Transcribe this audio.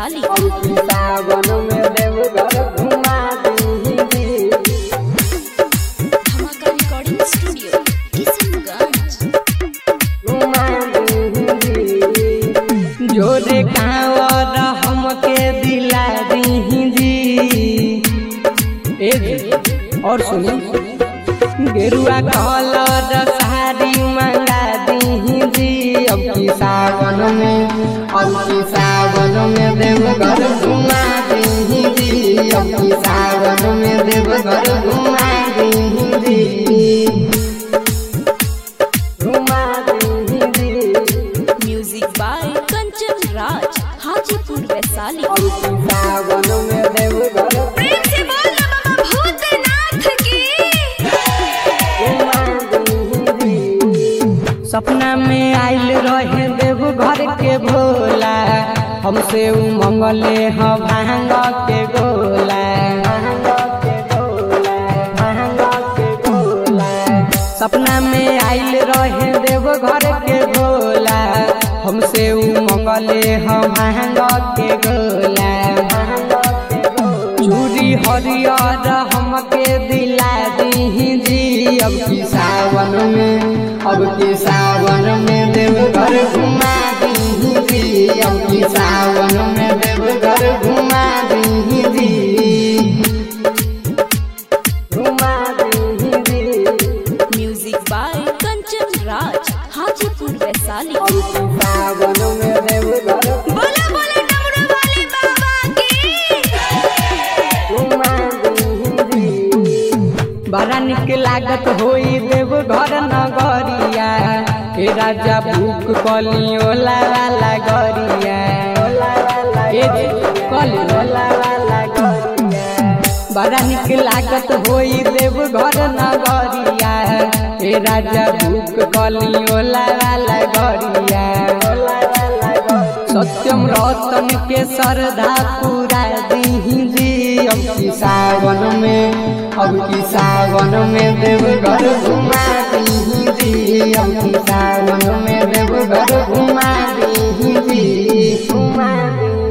वैशाली अब की सावन में देवघर घुमा दीही धमाका रिकॉर्डिंग स्टूडियो किशनगंज घुमा दीही जोरे कांवर हमके दिला दीही जी ए जी और सुनी गेरुआ कलर साड़ी मंगा दीही जी अब की सावन में अब की सावन में देवघर घुमा दीही जी अब की सावन में देवघर घुमा दीही जी घुमा दीही जी म्यूजिक बाय कंचन राज हाजीपुर वैशाली अब की सावन में देवघर प्रेम से बोल बाबा भूतनाथ की सपना में आइल रहे देव घर के भोला हमसे उ मंगले ह भांग के गोला सपना में आइल रहे देव घर के भोला हमसे उ मंगले ह भांग के गोला चूड़ी हरियर हमके दिला दीही जी अब की सावन में अब की सावन में देवघर घुमा दीही जी अब की सावन में देवघर घुमा दीही जी घुमा दीही जी म्यूजिक बाय कंचन राज हाजीपुर वैशाली अब की सावन में देवघर बोला बोला डमरू वाले बाबा की बड़ा निक लागत होई देव घर नगरिया हे राजा भूख कली ओला वाला गरिया ए जी, कली ओला वाला गरिया बड़ा निक लागत होई देव घर नगरिया हे राजा भूख कली ओला वाला गरिया सत्यम रतन के श्रद्धा पूरा दीही जी अब की सावन में अब की सावन में देवघर घुमा दीही जी अब की सावन में देवघर घुमा दीही जी घुमा दीही